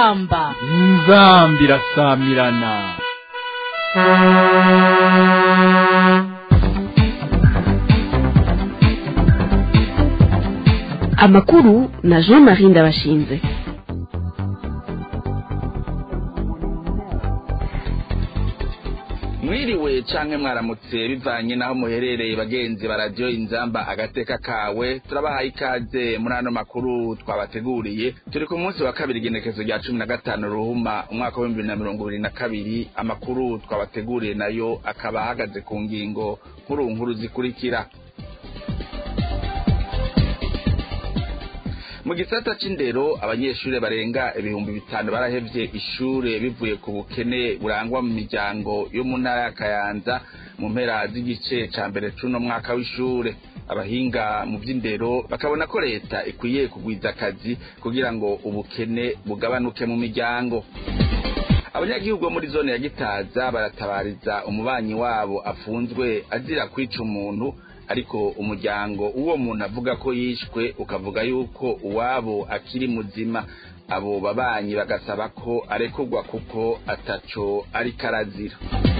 inzamba inzambi irasamirana amakuru na jean marie ndabashinze mwiriwe canke mwaramutse bivanye naho muherereye bagenzi ba radiyo inzamba agateka kawe turabahaye ikaze muri ano makuru twabateguriye turi ku munsi wa kabiri igenekezo rya cumi na gatanu ruhuma umwaka w'ibihumbi bibiri na mirongo ibiri na kabiri amakuru twabateguriye nayo akaba ahagaze ku ngingo nkuru nkuru zikurikira mu gisata c'indero abanyeshure barenga ibihumbi bitanu barahevye ishure bivuye ku bukene burangwa mu miryango yo mu ntara ya kayanza mu mpera z'igice ca mbere c'uno mwaka w'ishure abahinga mu vy'indero bakabona ko leta ikwiye kugwiza akazi kugira ngo ubukene bugabanuke mu miryango abanyagihugu bo muri zone ya gitaza baratabariza umubanyi wabo afunzwe azira kwica umuntu ariko umuryango uwo muntu avuga ko yishwe ukavuga yuko uwabo akiri muzima abo babanyi bagasaba ko arekurwa kuko ataco ariko arazira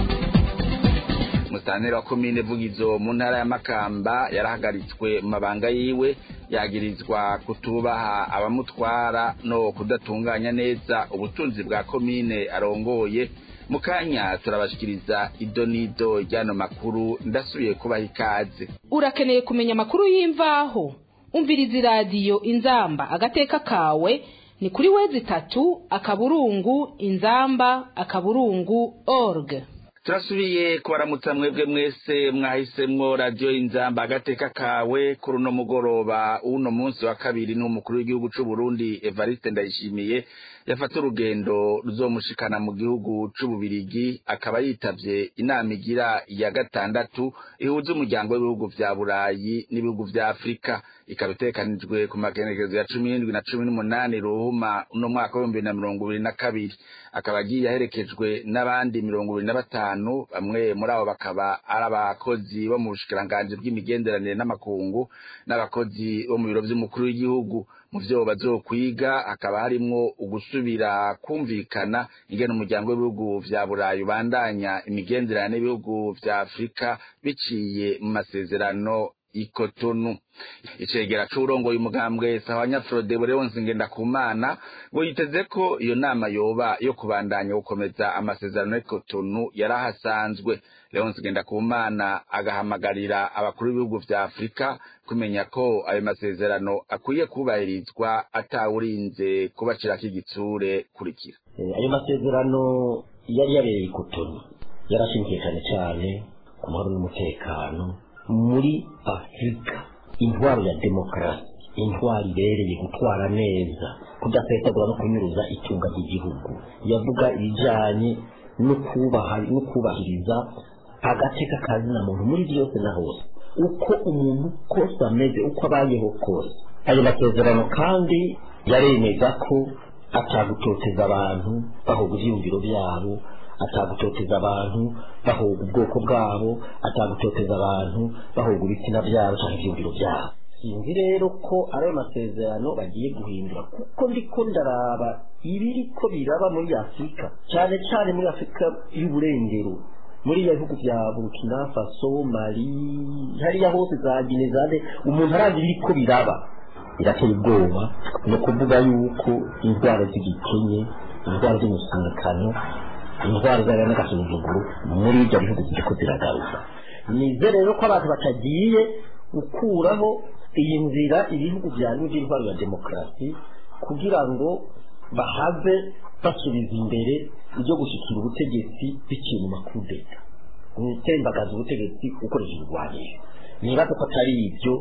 musitanteri wa komine vugizo mu ntara ya makamba yarahagaritswe mu mabanga yiwe yagirizwa kutubaha abamutwara no kudatunganya neza ubutunzi bwa komine arongoye mukanya turabashikiriza ido n'ido ry'ano makuru ndasubiye kubaha ikaze urakeneye kumenya amakuru y'imvaho umviriza iradiyo inzamba agateka kawe ni kuri wezi itatu akaburungu inzamba akaburungu org turasubiye kubaramutsa mwebwe mwese mwahisemwo radiyo inzamba agateka kawe kuri uno mugoroba w'uno munsi wa kabiri n'umukuru w'igihugu c'u Burundi Evariste Ndayishimiye yafata urugendo ruzomushikana mu gihugu c'ububirigi akaba yitavye inama igira ya gatandatu ihuza umuryango w'ibihugu vya burayi n'ibihugu vya afurika ikaba itekanijwe ku magenekerezo ya cumi n'indwi na cumi n'umunani ruhuma uno mwaka w'ibihumbi bibiri na mirongo ibiri na kabiri akaba agiye aherekejwe n'abandi mirongo ibiri na batanu bamwe muri abo bakaba ari abakozi bo mu bushikiranganji bw'imigenderanire n'amakungu n'abakozi bo mu biro vy'umukuru w'igihugu mu vyo bazokwiga hakaba harimwo ugusubira kumvikana ingene umuryango w'ibihugu vya burayi ubandanya imigenderanire n'ibihugu vya afurika biciye mu masezerano ikotonu icegera c'urongoye umugambwe sahwanya Frode Leonce Ngendakumana ngo yiteze ko iyo nama yoba yo kubandanya gukomeza amasezerano y'ikotonu yarahasanzwe Leonce Ngendakumana agahamagarira abakuru b'ibihugu vya Afurika kumenya ko ayo masezerano akwiye kubahirizwa atawurinze kubacirako igitsure kurikira ayo masezerano yari yabereye ikotonu yarashingiye cyane cyane ku mahoro n'umutekano muri afurika intwaro ya demokarasi intwaro ibereye gutwara neza kudasesagura no kunyuruza itunga ry'igihugu yavuga ibijyanye no kubahiriza agateka kazina muntu muri byose na hose uko umuntu kose ameze uko abayeho kose ayo masezerano kandi yaremeza ko atagutoteza abantu bahoga ibyiyumviro byabo atagutoteza abantu bahoga ubwoko bwabo atagutoteza abantu bahoga ibitsina byabo cyangwa ibyumviro byabo sinzi rero ko ari ayo masezerano bagiye guhindura kuko ndiko ndaraba ibiri ko biraba muri afurika cyane cyane muri afurika y'uburengero muri ya bihugu bya burkina faso mali hariya hose za ginezade umuntu arazi ibiri ko biraba birateye ubwoba ni ukuvuga yuko indwara z'igikenye indwara z'umusangano indwara zaba n'agasuzuguro muri ibyo bihugu ziriko ziragaruka nizere rero ko abantu batagiye gukuraho iyi nzira ibihugu byarimo by'intwaro ya demokarasi kugira ngo bahave basubiza imbere ibyo gushyikira ubutegetsi biciye mu makudeta gutembagaza ubutegetsi ukoresheje urwaniro nibaza ko atari ibyo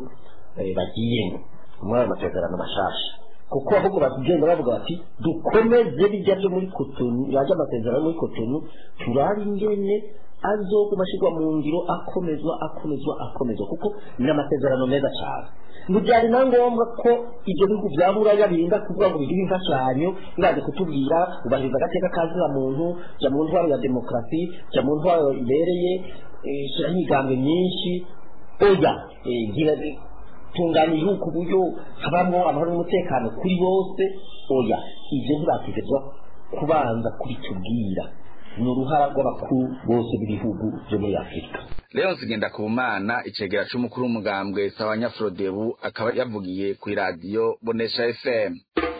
bagiyemo muri ayo masezerano mashasha kuko ahubwo bagenda bavuga bati dukomeze bijya byo muri kotonu yajya amasezerano muri kotonu turabe ingene azoguma ashyirwa mu ngiro akomezwa akomezwa akomezwa kuko ni amasezerano meza cyane ntibyari na ngombwa ko ibyo bihugu bya buraya birinda kuvuga ngo bigihe imfashanyo biraje kutubwira ubahiriza agateka kazina muntu jya mu ntwaro ya demokarasi jya mu ntwaro ibereye shyiraho imigambi myinshi oya gira tunganya igihugu ku buryo habamo amahoro n'umutekano kuri bose oya ibyo ntibakigezwa kubanza kubitubwira ni uruhara rw'abakuru bose b'ibihugu byo muri afurika leonce ngendakumana icegera c'umukuru w'umugambwe sawanya frodebu akaba yavugiye kw'iradiyo bonesha fm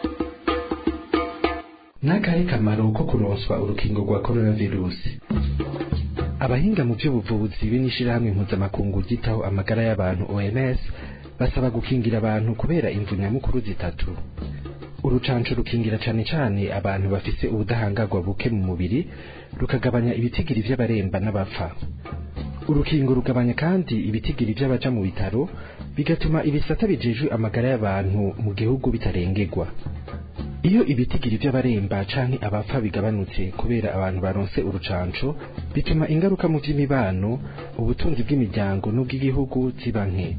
n'akahe kamaro ko kuronswa urukingo rwa coronavirusi abahinga mu by'ubuvuzi b'inishirahamwe mpuzamakungu ryitaho amagara y'abantu OMS basaba gukingira abantu kubera imvu nyamukuru zitatu urucanco rukingira cane cane abantu bafise ubudahangarwa buke mu mubiri rukagabanya ibitigiri vy'abaremba n'abapfa urukingo rugabanya kandi ibitigiri vy'abaja mu bitaro bigatuma ibisata bijejwe amagara y'abantu mu gihugu bitarengerwa iyo ibitigiri vy'abaremba canke abapfa bigabanutse kubera abantu baronse urucanco bituma ingaruka mu vy'imibano ubutunzi bw'imiryango n'ubw'igihugu ziba nke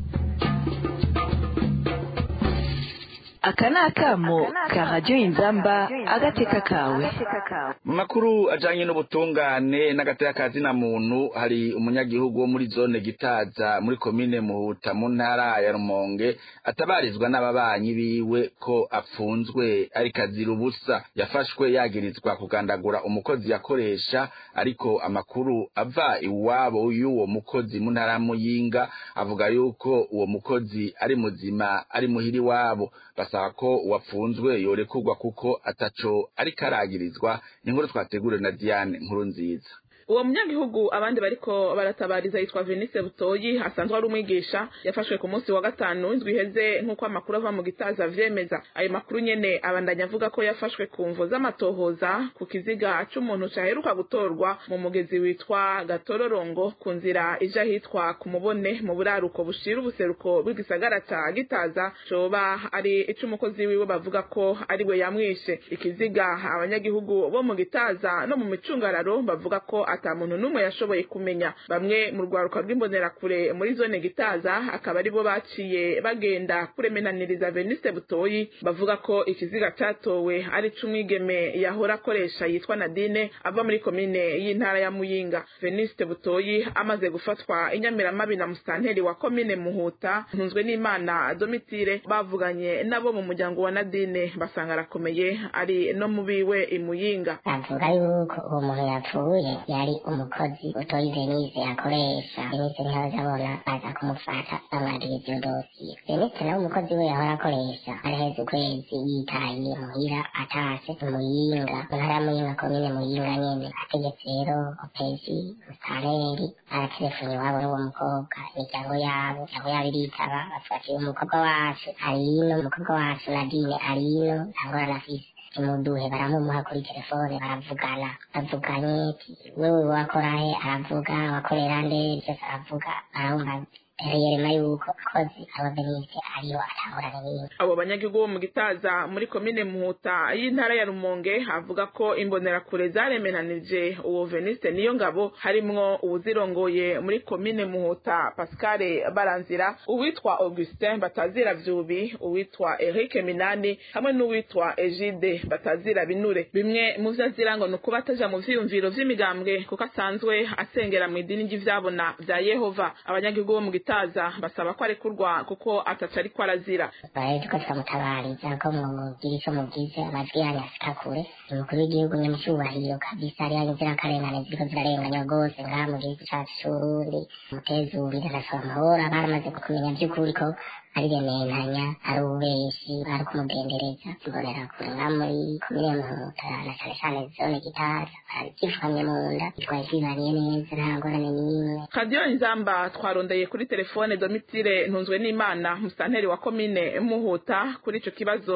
aka ni akamo ka radiyo inzamba agateka kawe mu makuru ajanye n'ubutungane n'agateka ka zina muntu hari umunyagihugu wo muri zone gitaza muri komine muhuta mu ntara ya rumonge atabarizwa n'ababanyi biwe ko apfunzwe ariko azira ubusa yafashwe yagirizwa kugandagura umukozi yakoresha ariko amakuru ava iwabo y'uwo mukozi mu ntara ya muyinga avuga yuko uwo mukozi ari muzima ari muhiri iwabo basaba ko uwapfunzwe yorekurwa kuko ataco ariko aragirizwa ni inkuru twateguriwe na Diane nkuru nziza uwo munyagihugu abandi bariko baratabariza yitwa Venice Butoyi asanzwe ari umwigisha yafashwe ku munsi wa gatanu indwi iheze nk'uko amakuru ava mu gitaza avyemeza ayo makuru nyene abandanya avuga ko yafashwe ku mvo z'amatohoza ku kiziga c'umuntu caheruka gutorwa mu mugezi witwa Gatororongo ku nzira ija hitwa ku mubone mu buraruko bushira ubuseruko bw'igisagara ca gitaza coba ari ic'umukozi wiwe bavuga ko ari we yamwishe ikiziga abanyagihugu bo mu gitaza no mu micungararo bavuga ko ata muntu n'umwe yashoboye kumenya bamwe mu rwaruka rw'imbonerakure muri zone gitaza akaba aribo baciye bagenda kuremenaniriza Venice Butoyi bavuga ko ikiziga catowe ari c'umwigeme yahora akoresha yitwa Nadine ava muri komine y'intara ya Muyinga Venice Butoyi amaze gufatwa inyamiramabi na musitanteri wa komine Muhuta ntunzwe n'Imana Domitire bavuganye nabo mu muryango wa Nadine basanga arakomeye ari no mu biwe imuyinga bavuga yuko uwo muntu yapfuye yari umukozi utoyi venise akoresha venise ntihazabona baza kumufata bamwandikira iyo dosiye venise nawe umukozi we yahora akoresha araheze ukwezi yitaye muhira atase muyinga mu ntara ya muyinga komine muyinga nyene ategetse rero opesi mustareri aratelefoni iwabo n'uwo mukobwa imiryango yabo imiryango yabo iritaba bavuga ati umukobwa wacu ari ino umukobwa wacu nadine ari ino nta ngorane afise imuduhe baramumuha kuri telefone baravugana bavuganye wewe wakora he aravuga wakorera nde byose aravuga barumva reyerema yuko kozi aba benise ariyo atahorana n'ibindi abo banyagihugu bo mu gitaza muri komine muhuta y'intara ya rumonge havuga ko imbonerakure zaremenanije uwo veniste niyo ngabo harimwo uwuzirongoye muri komine muhuta pascal baranzira uwitwa augustin batazira vyubi uwitwa eric minani hamwe n'uwitwa egide batazira binure bimwe mu vyo azira ngo ni ukuba ataja mu vyiyumviro vy'imigambwe kuko asanzwe asengera mu idini ry'ivyabona vya yehova abanyagihugu bo mu gitaza basaba ko arekurwa kuko ataca ariko arazira bari tuko turamutabariza ko mugira ico mugize amajwi yanyu ashika kure umukuru w'igihugu nyamucubahiro kabisa ariyo inzirakarengane ziriko zirarenganywa rwose ngaha mu gihugu cacu c'uburundi mutezurire arasaba amahoro baramaze kumenya vy'ukuri ko ari rementanya ari ububeshi ari kumugendereza mbonera kure nka muri komine muhuta na cane cane zone gitaza barabyifukamye mu nda twari twibaniye neza nta ngorane n'imwe kadiyo inzamba twarondeye kuri telefone domitire ntunzwe n'imana musitanteri wa komine muhuta kuri ico kibazo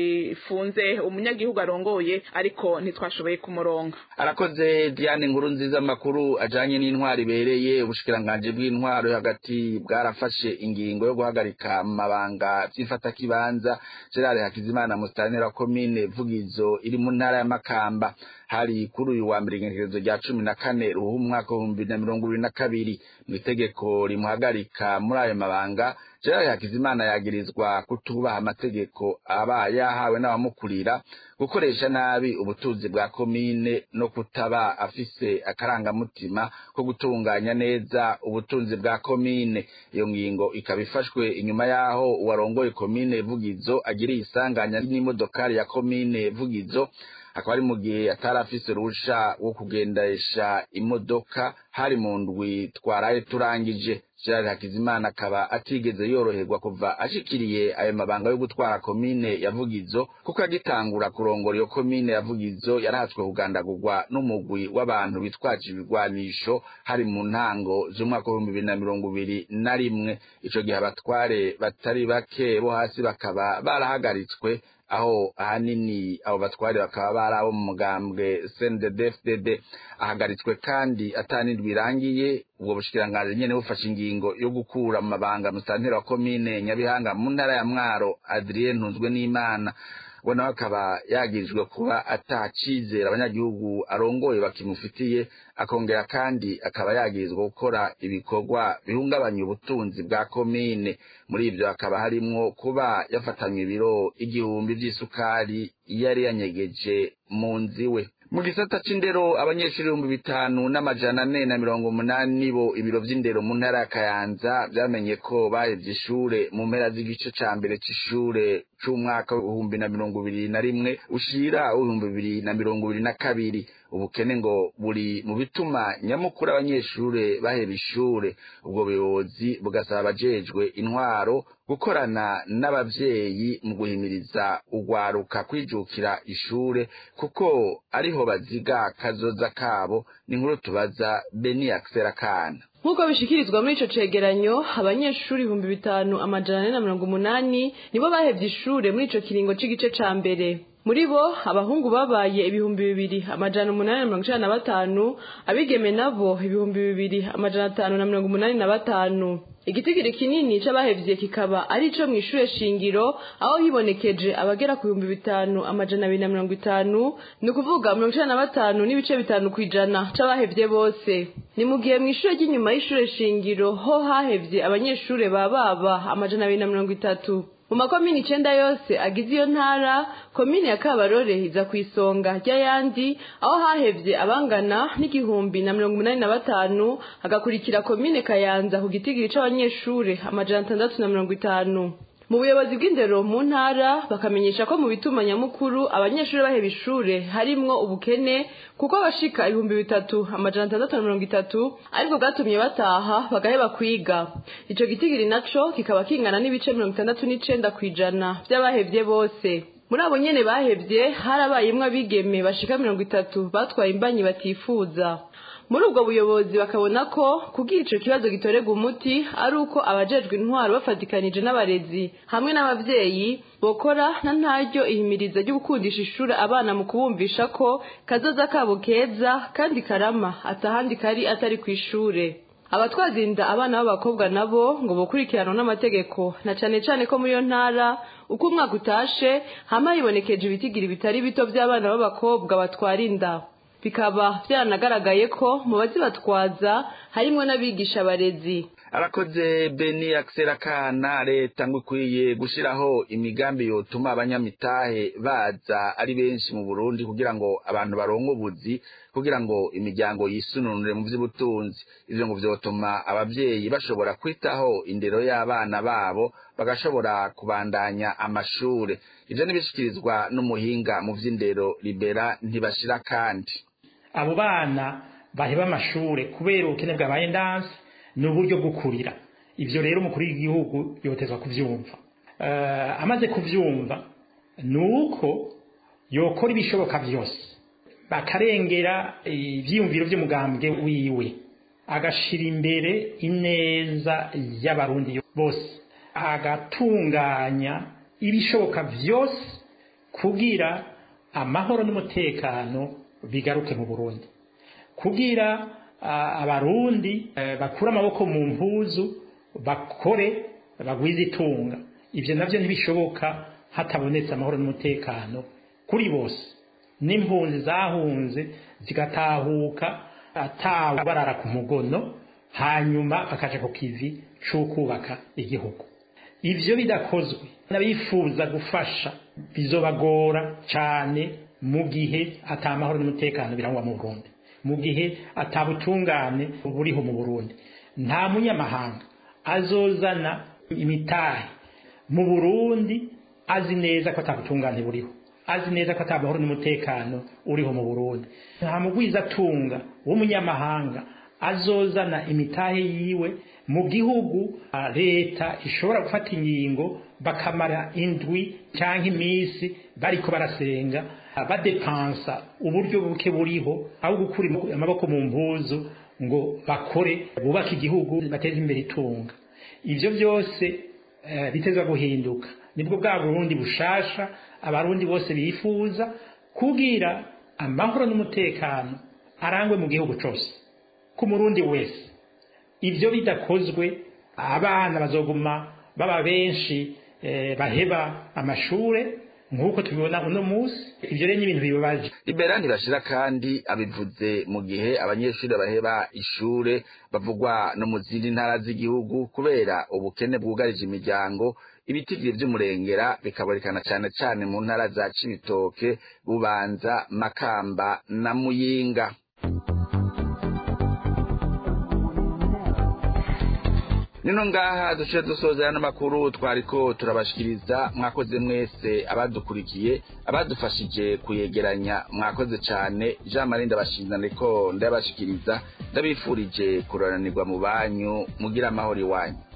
gifunze umunyagihugu arongoye ariko ntitwashoboye kumuronga arakoze diane nkuru nziza amakuru ajanye n'intwaro ibereye ubushikiranganji bw'intwaro yo hagati bwarafashe ingingo yo guhagarika amabanga vy'ifatakibanza gerard hakizimana musitanteri wa komine vugizo iri mu ntara ya makamba hari kuri uyu wa mbere igenekerezo rya cumi na kane ruhu umwaka w'ibihumbi bibiri na mirongo ibiri na kabiri mu itegeko rimuhagarika muri ayo mabanga gerard hakizimana yagirizwa kutubaha amategeko aba yahawe n'abamukurira gukoresha nabi ubutunzi bwa komine no kutaba afise akarangamutima ko gutunganya neza ubutunzi bwa komine iyo ngingo ikaba ifashwe inyuma yaho uwarongoye komine vugizo agiriye isanganya n'imodokari ya komine vugizo akaba ari mu gihe atari afise uruhusha wo kugendesha imodoka hari mu ndwi twaraye turangije Gerard Hakizimana akaba atigeze yoroherwa kuva ashikiriye ayo mabanga yo gutwara komine ya Vugizo kuko agitangura kurongora iyo komine ya Vugizo yarahatswe kugandagurwa n'umugwi w'abantu bitwaje ibigwanisho hari mu ntango z'umwaka w'ibihumbi bibiri na mirongo ibiri na rimwe ico gihe abatware batari bake bo hasi bakaba barahagaritswe aho ahanini abo batware bakaba bari abo mu mugambwe CNDD-FDD ahagaritswe kandi atanindwi irangiye ubwo bushikiranganji nyene bufashe ingingo yo gukura mu mabanga musantera wa komine Nyabihanga mu ntara ya Mwaro Adrien Ntunzwe n'Imana we nawe akaba yagirijwe kuba atacizera abanyagihugu arongoye bakimufitiye akongera kandi akaba yagirizwa gukora ibikorwa bihungabanya ubutunzi bwa komine muri ibyo hakaba harimwo kuba yafatanywe ibiro igihumbi by'isukari yari yanyegeje mu nzu iwe mu gisata c'indero abanyeshuri ibihumbi bitanu n'amajana ane na mirongo umunani bo ibiro vy'indero mu ntara ya kayanza vyamenye ko bahevye ishure mu mpera z'igice ca mbere c'ishure c'umwaka w'ibihumbi na mirongo ibiri na rimwe ushira w'ibihumbi bibiri na mirongo ibiri na kabiri ubukene ngo buri mu bituma nyamukuru abanyeshure baheba ishure ubwo buyobozi bugasaba abajejwe intwaro gukorana n'abavyeyi mu guhimiriza urwaruka kwijukira ishure kuko ariho baziga kazoza kabo ni nkuru tubaza beni akisera kana nk'uko bishikirizwa muri ico cegeranyo abanyeshuri ibihumbi bitanu amajana ane na mirongo umunani nibo bahevye ishure muri ico kiringo c'igice ca mbere muri bo abahungu babaye ibihumbi bibiri amajana umunani na mirongo icenda na batanu abigeme nabo ibihumbi bibiri amajana atanu na mirongo umunani na batanu igitigiri kinini c'abahevye kikaba ari ico mw'ishure shingiro aho hibonekeje abagera ku bihumbi bitanu amajana abiri na mirongo itanu ni ukuvuga mirongo icenda na batanu n'ibice bitanu kw'ijana c'abahevye bose ni mu gihe mw'ishure ry'inyuma y'ishure shingiro ho hahevye abanyeshure ba baba amajana abiri na mirongo itatu mu makomini icenda yose agize iyo ntara komini ya kabarore iza ku isonga ry'ayandi aho hahevye abangana n'igihumbi na mirongo umunani na batanu hagakurikira komine kayanza ku gitigiri c'abanyeshure amajana atandatu na mirongo itanu mu buyobozi bw'indero mu ntara bakamenyesha ko mu bituma nyamukuru abanyeshuri baheba ishure harimwo ubukene kuko abashika ibihumbi bitatu amajana atandatu na mirongo itatu aribwo bwatumye bataha bagaheba kwiga ico gitigiri naco kikaba kingana n'ibice mirongo itandatu n'icenda kw'ijana vy'abahevye bose muri abo nyene bahevye harabayemwo abigeme bashika mirongo itatu batwaye imbanyi batifuza muri ubwo buyobozi bakabona ko kugira ico kibazo gitorerwa umuti ari uko abajejwe intwaro bafatikanije n'abarezi hamwe n'abavyeyi bokora na ntaryo ihimiriza ryo gukundisha ishure abana mu kubumvisha ko kazoza kabo keza kandi karama atahandi kari atari kw'ishure abatwazinda abana b'abakobwa nabo ngo bokurikiranwa n'amategeko na cane cane ko muri iyo ntara uko umwaka utashe hama hibonekeje ibitigiri bitari bito vy'abana b'abakobwa batwara inda bikaba byaranagaragaye ko mu bazibatwaza harimwo n'abigisha abarezi arakoze beni akisera kana leta ngo ikwiye gushiraho imigambi yotuma abanyamitahe baza ari benshi mu burundi kugira ngo abantu baronke ubuzi kugira ngo imiryango yisununure mu vy'ubutunzi ivyo ngo vyotuma abavyeyi bashobora kwitaho indero y'abana babo bagashobora kubandanya amashure ivyo nibishikirizwa n'umuhinga mu vy'indero libera ntibashira kandi abo bana baheba amashure kubera ubukene bwabaye ndanse ni uburyo bwo kurira ibyo rero umukuru w'igihugu yotezwa kubyumva amaze kubyumva ni uko yokora ibishoboka byose bakarengera ibyiyumviro by'umugambwe wiwe agashyira imbere ineza y'abarundi bose agatunganya ibishoboka byose kugira amahoro n'umutekano bigaruke mu burundi kugira abarundi bakura amaboko mu mpuzu bakore bagwize itunga ibyo nabyo ntibishoboka hatabonetse amahoro n'umutekano kuri bose n'impunzi zahunze zigatahuka atawe barara ku mugono hanyuma bakaja ku kivi c'ukubaka igihugu ivyo bidakozwe n'abifuza gufasha bizobagora cane mu gihe ata amahoro n'umutekano birangwa mu Burundi mu gihe atabutungane buriho mu Burundi nta munyamahanga azozana imitahe mu Burundi azi neza ko atabutungane buriho azi neza ko ata mahoro n'umutekano uriho mu burundi nta mugwiza atunga w'umunyamahanga azozana imitahe yiwe mu gihugu leta ishobora gufata ingingo bakamara indwi cyangwa iminsi bariko barasenga badepansa uburyo buke buriho aho gukura amaboko mu mpuzu ngo bakore bubake igihugu bateze imbere itunga ivyo byose biteza guhinduka nibwo bwa burundi bushasha abarundi bose bifuza kugira amahoro n'umutekano arangwe mu gihugu cyose ku murundi wese ibyo bidakozwe abana bazoguma baba benshi baheba amashure nk'uko tubibona uno munsi ibyo rero ni ibintu bibabaje libera ntibashira kandi abivuze mu gihe abanyeshuri baheba ishure bavugwa no mu zindi ntara z'igihugu kubera ubukene bwugarije imiryango ibitigiri vy'umurengera bikaborekana cane cane mu ntara za cibitoke bubanza makamba na muyinga nino ngaha duciye dusoza ano makuru twariko turabashikiriza mwakoze mwese abadukurikiye abadufashije kuyegeranya mwakoze cane jean marie ndabashinza ndiko ndabashikiriza ndabifurije kuroranirwa mu banyu mugira amahoro iwanyu